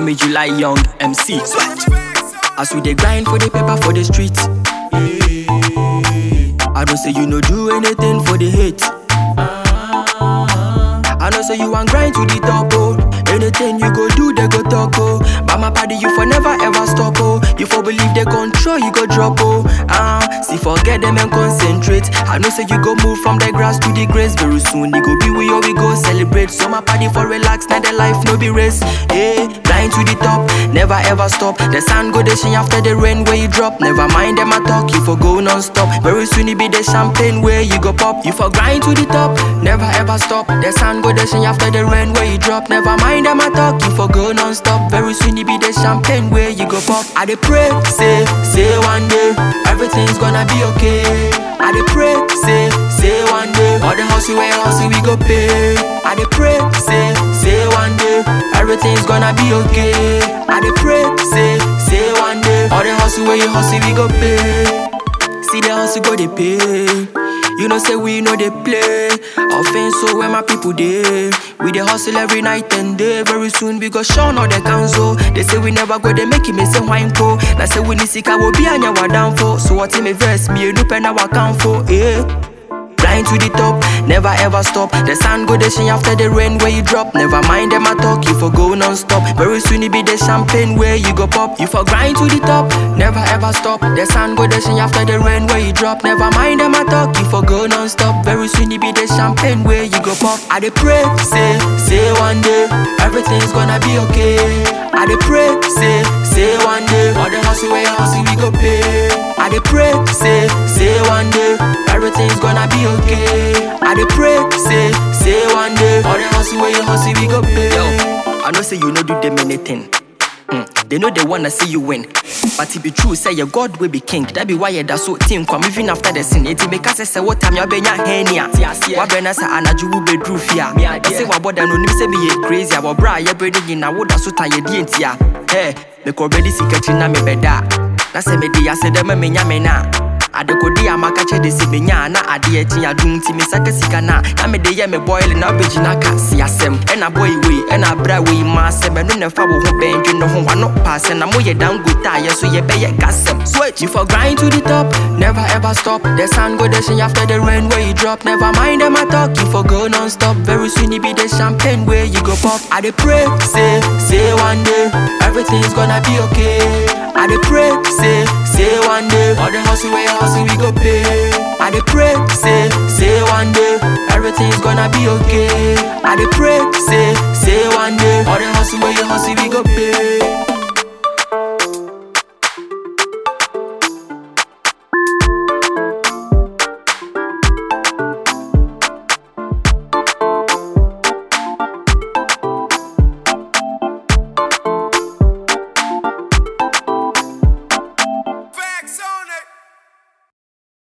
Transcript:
me July Young MC. As we dey grind for the paper for the street. I don't say you no do anything for the hate. I know say you want grind to the top, oh. Anything you go do, they go talk, oh. But my party, you for never ever stop, oh. You for believe they control, you go drop, oh. Ah, see, forget them and concentrate. I know say you go move from the grass to the grace very soon. You go be we or we go celebrate. So my party for relax, now the life no be race. Hey, grind to the top, never ever stop. The sun go the shine after the rain where you drop. Never mind them I talk, you for go non-stop. Very soon it be the champagne where you go pop. You for grind to the top, never ever stop. The sun go the shine after the rain where you drop. Never mind them I talk, you for go non-stop. Very soon it be the champagne where you go pop. I dey pray, say, say one day everything's gonna be okay. I dey pray, say, say one day all the hustle where hustle we go pay. I dey pray, say, say one day everything's gonna be okay. I dey pray, say, say one day all the hustle where you hustle we go pay. See the hustle go dey pay. You know say we know they play. Offense so where my people dey. We dey hustle every night and day. Very soon we go shine all the council. They say we never go they make it me say wine po. Now say we need sika will be anya wa down for. So what me verse me no pen our count for. Eh. Grind to the top, never ever stop. The sun go the shine after the rain where you drop. Never mind them I talk, you for go non-stop. Very soon it be the champagne where you go pop. You for grind to the top, never ever stop. The sun go the shine after the rain where you drop. Never mind them I talk, you for go non-stop. Very soon it be the champagne where you go pop. I dey pray, say, say one day everything's gonna be okay. I dey pray, say, say one day all the hustle where you hustle we go pay. I dey pray, say, say one day everything's gonna be okay. I dey pray, say, say one day all the hustle where you hustle we go pay. Yo, I know say you no do them anything. Mm, they know they wanna see you win. But it be true, say your God will be king. That be why you da so team come even after the sin. It make us say what time you benya henia. Wa bena sa anaju will be true fear. I say wa boda no nim say me ye crazy. Wa bra ye bredi in na woda so tan ye di entia. Hey, me ko ready sikati na me beda. Na say me di ase dem me nya me na. adekode a maka kyɛ de sɛ menya na adeɛ akyi adom nti mesaka sika no a na mede yɛ me boil na wobɛgyina ka se asɛm ɛna boy wei ɛna abra wei ma asɛm ɛno ne fa wo ho bɛndwe no ho wano paasɛ na moyɛ dangote a yɛ so yɛbɛyɛ gasɛm switch you for grind to the top never ever stop the sun go the shine after the rain where you drop never mind them I talk you for go non-stop very soon it be the champagne where you go pop I dey pray say say one day everything's gonna be okay I dey pray say say one day all the hustle where you hustle we go pay. I dey pray, say, say one day everything's gonna be okay. I dey pray, say, say one day all the hustle where you hustle we go pay.